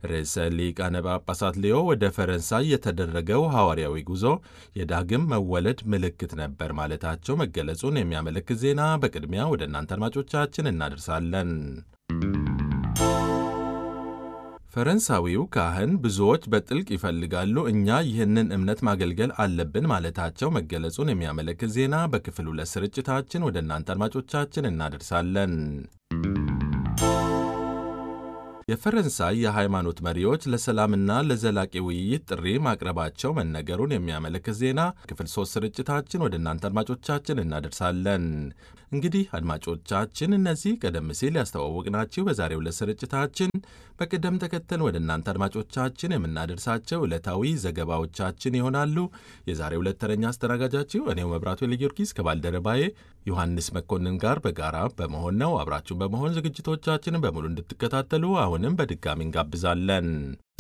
ርዕሰ ሊቃነ ጳጳሳት ሌዮ ወደ ፈረንሳይ የተደረገው ሐዋርያዊ ጉዞ የዳግም መወለድ ምልክት ነበር ማለታቸው መገለጹን የሚያመለክት ዜና በቅድሚያ ወደ እናንተ አድማጮቻችን እናደርሳለን። ፈረንሳዊው ካህን ብዙዎች በጥልቅ ይፈልጋሉ፣ እኛ ይህንን እምነት ማገልገል አለብን ማለታቸው መገለጹን የሚያመለክት ዜና በክፍል ሁለት ስርጭታችን ወደ እናንተ አድማጮቻችን እናደርሳለን። የፈረንሳይ የሃይማኖት መሪዎች ለሰላምና ለዘላቂ ውይይት ጥሪ ማቅረባቸው መነገሩን የሚያመለክት ዜና ክፍል ሶስት ስርጭታችን ወደ እናንተ አድማጮቻችን እናደርሳለን። እንግዲህ አድማጮቻችን እነዚህ ቀደም ሲል ያስተዋወቅናችሁ በዛሬው ዕለት ስርጭታችን በቅደም ተከተል ወደ እናንተ አድማጮቻችን የምናደርሳቸው ዕለታዊ ዘገባዎቻችን ይሆናሉ። የዛሬው ዕለት ተረኛ አስተናጋጃችሁ እኔው መብራቱ ለጊዮርጊስ ከባልደረባዬ ዮሐንስ መኮንን ጋር በጋራ በመሆን ነው። አብራችሁን በመሆን ዝግጅቶቻችንን በሙሉ እንድትከታተሉ አሁንም በድጋሚ እንጋብዛለን።